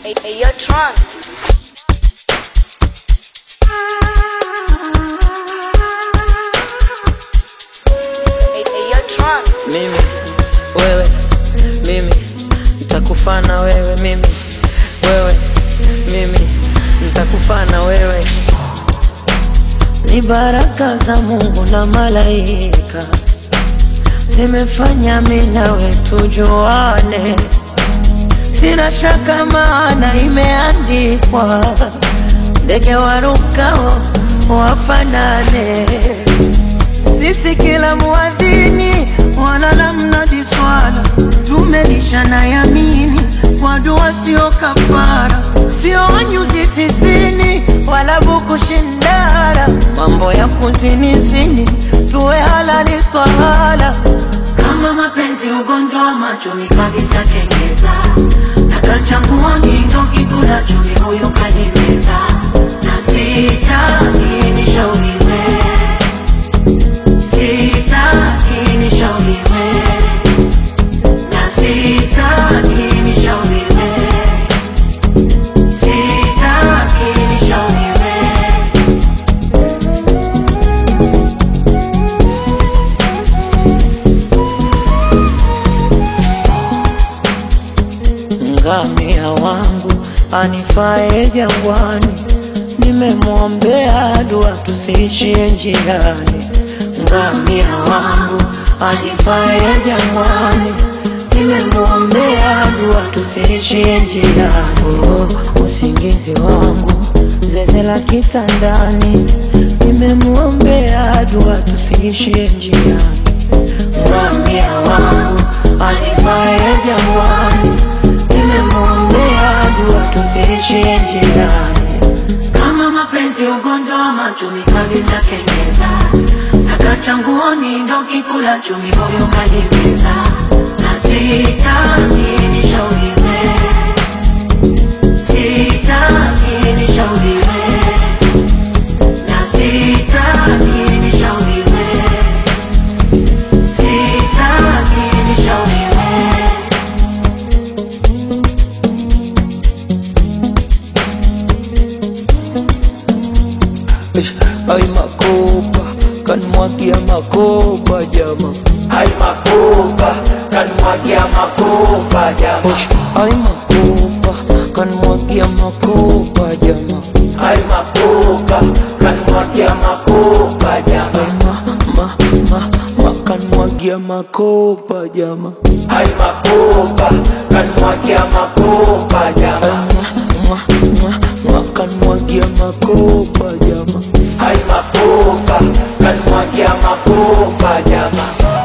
Hey, hey, yo, Tron. Hey, hey, yo, Tron. mimi wewe mimi nitakufana wewe mimi wewe mimi nitakufana wewe ni baraka za Mungu na malaika zimefanya mimi nawe tujuane, sina shaka maana imeandikwa, ndege warukao wafanane sisi kila muadhini wala namnadi swala tumelishana yamini kwa dua sio kafara sio nyuzi tisini wala buku shindara mambo ya kuzinizini tuwe halali twahala kama mapenzi ugonjwa wa macho mi kabisa kengeza takachangua ngindo kikula chumi huyu kanimeza na sitaki nishauriwe sitaki nishauriwe na sitaki nishauriwe sitaki nishauriwe ngamia wangu anifae jangwani, nimemwombea dua tusiishie njiani. Ngamia wangu anifae jangwani, nimemwombea dua tusiishie njiani. Oh, usingizi wangu zeze la kitandani, nimemwombea dua tusiishie njiani. Ngamia wangu anifae jangwani, nimemwombea dua tusiishie njiani. kama mapenzi ugonjwa wa macho mi kabisa kengeza takachanguoni ndo kikula chumi huyo kanimeza na sitaki nishauriwe sitaki nishauriwe na sitaki nishauriwe sitaki nishauriwe Ish, Ay makopa kanmwagia makopa jama Ay makopa, kanmwagia makopa jama. Ish, Ay makopa kanmwagia makopa jama Ay makopa, kanmwagia makopa jama. Ay ma ma ma ma kanmwagia makopa jama Ay makopa, kanmwagia makopa Ay jama. ma ma ma ma kanmwagia makopa jama Ay makopa, kanmwagia makopa jama.